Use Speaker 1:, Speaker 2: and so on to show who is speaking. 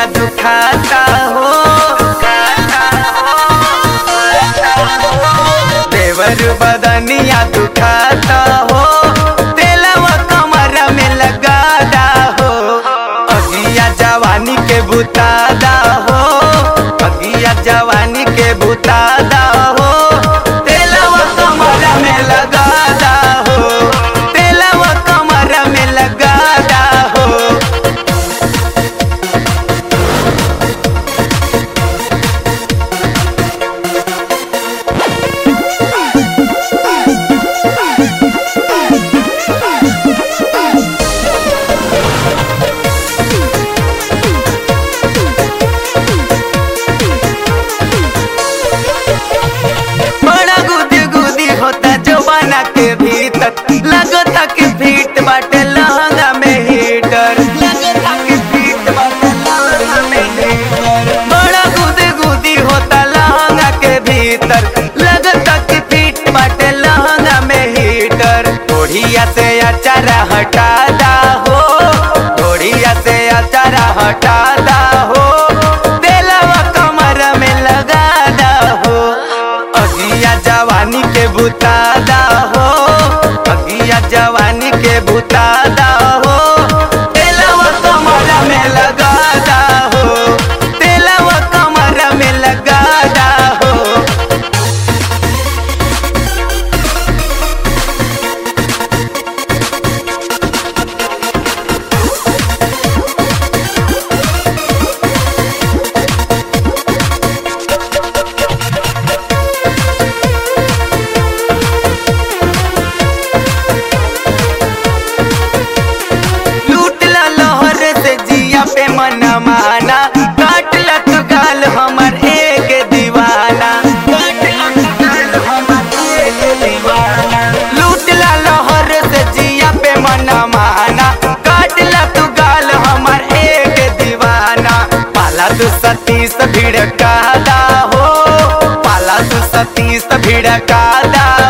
Speaker 1: बदनिया दुखाता हो देवर बदनिया दुखाता हो तेलवा कमर में लगादा हो अगिया जवानी के बुतादा हो अगिया जवानी के बुतादा हो तेलवा कमर में लगादा हो तेलवा कमर में लगादा हो बड़ा गुदी गुदी होता जवाना के भीतर लगता कि फीट बाटे लहंगा में हीटर लगता कि फीट बाटे लहंगा में हीटर बड़ा गुदी गुदी होता लहंगा के भीतर लगता कि फीट बाटे लहंगा में हीटर ओढ़िया से अचारा हटादा हो ओढ़िया से अचारा हटादा हो तेलवा कमर में लगादा हो अगिया जवानी के बुतादा हो अगिया जवानी के बुतादा हो तेलवा कमर में लगादा हो तेलवा कमर में लगादा हो लूटला लहर से जिया पे मना माना काटला तू गाल हमर एक दीवाना काटला तू गाल हमर एक दीवाना लूटला लहर से जिया पे मना माना काटला तू गाल हमर एक दीवाना पाला तू सतीस भिड़कादा हो पाला तू सतीस भिड़कादा